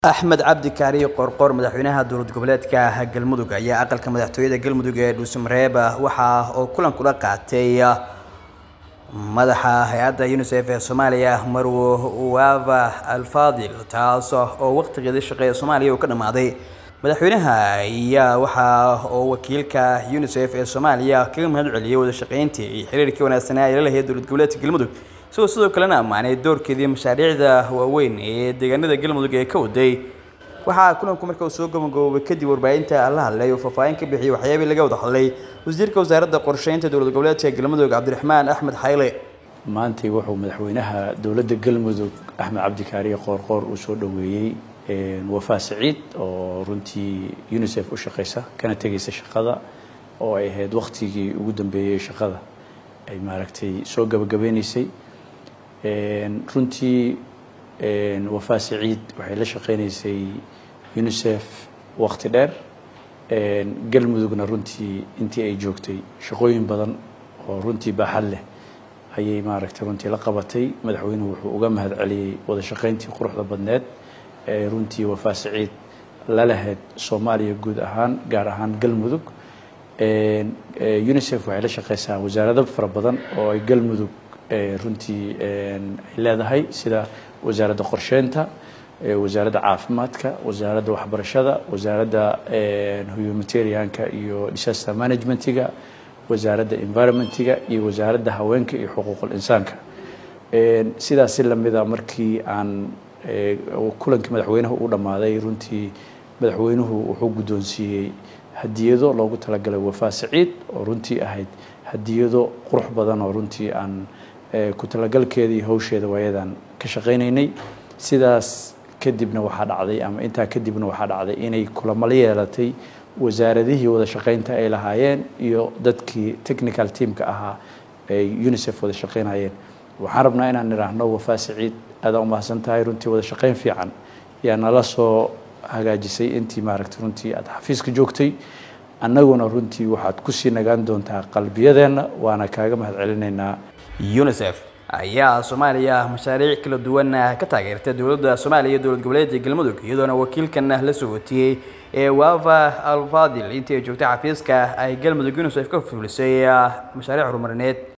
axmed cabdi kaariyo qorqor madaxweynaha dowlad goboleedka galmudug ayaa aqalka madaxtooyada galmudug ee dhuusamareeb waxa uu kulan kula qaatay madaxa hay-adda unisef ee soomaaliya marwo uwava alfadil taas oo waqtigeedii shaqeeya soomaaliya uu ka dhammaaday madaxweynaha ayaa waxa uu wakiilka unisef ee soomaaliya kaga mahad celiyey wada shaqeyntii iyo xiriirkii wanaagsanaa ay la lahayd dowlad goboleedka galmudug isagoo sidoo kalena ammaanay doorkeedii mashaariicda waaweyn ee deegaanada galmudug ee ka waday waxaa kulanku marka uu soo gabagaboobay kadib warbaahinta la hadlay oo faahfaahin ka bixiyay waxyaabihii laga wada hadlay wasiirka wasaaradda qorsheynta dowlad goboleedka galmudug cabdiraxmaan axmed xayle maantay wuxuu madaxweynaha dowladda galmudug axmed cabdikaariye qoorqoor uu soo dhoweeyey wafaa saciid oo runtii unisef u shaqeysa kana tegaysa shaqada oo ay ahayd waktigii ugu dambeeyey shaqada ay maaragtay soo gabagabeynaysay runtii wafaa saciid waxay la shaqeynaysay unisef wakti dheer galmudugna runtii intii ay joogtay shaqooyin badan oo runtii baaxad leh ayay maaragtay runtii la qabatay madaxweynuhu wuxuu uga mahad celiyey wada shaqeyntii quruxda badneed ee runtii wafaa saciid la lahayd soomaaliya guud ahaan gaar ahaan galmudug unisef waxay la shaqeysaa wasaarado fara badan oo ay galmudug runtii ay leedahay sida wasaaradda qorsheynta wasaaradda caafimaadka wasaaradda waxbarashada wasaaradda humanitarianka iyo disaster managementiga wasaaradda environmentiga iyo wasaaradda haweenka iyo xuquuqul insaanka sidaas si lamida markii aan kulankii madaxweynaha u dhammaaday runtii madaxweynuhu wuxuu guddoonsiiyey hadiyado loogu talagalay wafaa saciid oo runtii ahayd hadiyado qurux badan oo runtii aan ku talagalkeeda iyo hawsheeda waayadan ka shaqaynaynay sidaas kadibna waxaa dhacday ama intaa kadibna waxaa dhacday inay kulamala yeelatay wasaaradihii wada shaqaynta ay lahaayeen iyo dadkii technical teamka ahaa ay unisef wada shaqaynayeen waxaan rabnaa inaan nidhaahno wafaa saciid aadaan umahadsan tahay runtii wada shaqayn fiican yaa nala soo hagaajisay intii maaragtay runtii aada xafiiska joogtay annaguna runtii waxaad kusii nagaan doontaa qalbiyadeenna waana kaaga mahad celinaynaa unisef ayaa soomaaliya mashaariic kala duwan ka taageertay dowladda soomaaliya iyo dowlad goboleedka galmudug iyadoona wakiilkan la soo watiyey ee wava alfadil intii ay joogtay xafiiska ay galmudug unisef ka fuulisay mashaariic horumarineed